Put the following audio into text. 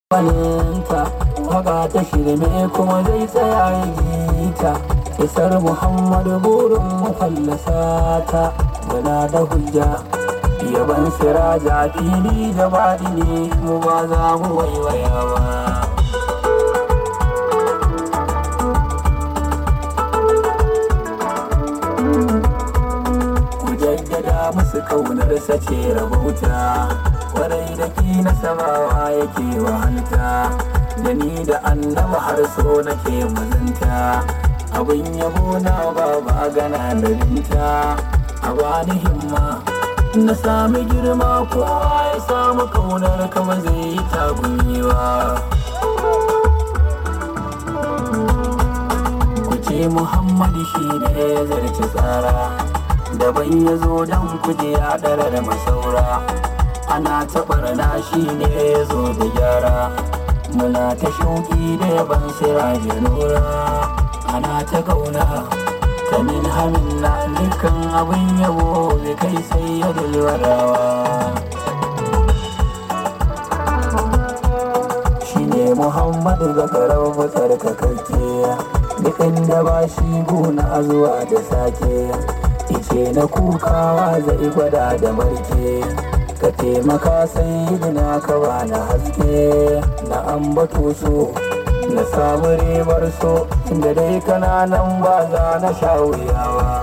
waninta waka ta shirme kuma zai tsaya ya gita isar muhammadu burin mu fallasa ta muna da hujja yaban siraja fili da baɗi ne mu ba za mu waiwaya ba ku jaddada musu ƙaunarsa ce rabauta kwarai da ki na samawa yake wahalta da ni da annaba har so nake mazanta abin yabo na ba ba gana da binta a bani himma na sami girma kowa ya samu kaunar kama zai yi tagumi ba ku ce muhammadu shi ne ya zarci tsara daban ya zo don kuje ya ɗara da masaura ana taɓa na shi ne ya zo da gyara muna ta shauƙi da yaban siraje nura ana ta ƙauna kamin hamin na dukkan abin yabo bai kai sai ya dalwarawa shi ne muhammadu zakarar fitar kakakke duk inda ba shi gona zuwa da sake ice na kukawa zai gwada da marke ka taimaka sai na ka na haske na ambato so na samu ribar so inda dai kananan ba za na sha wuyawa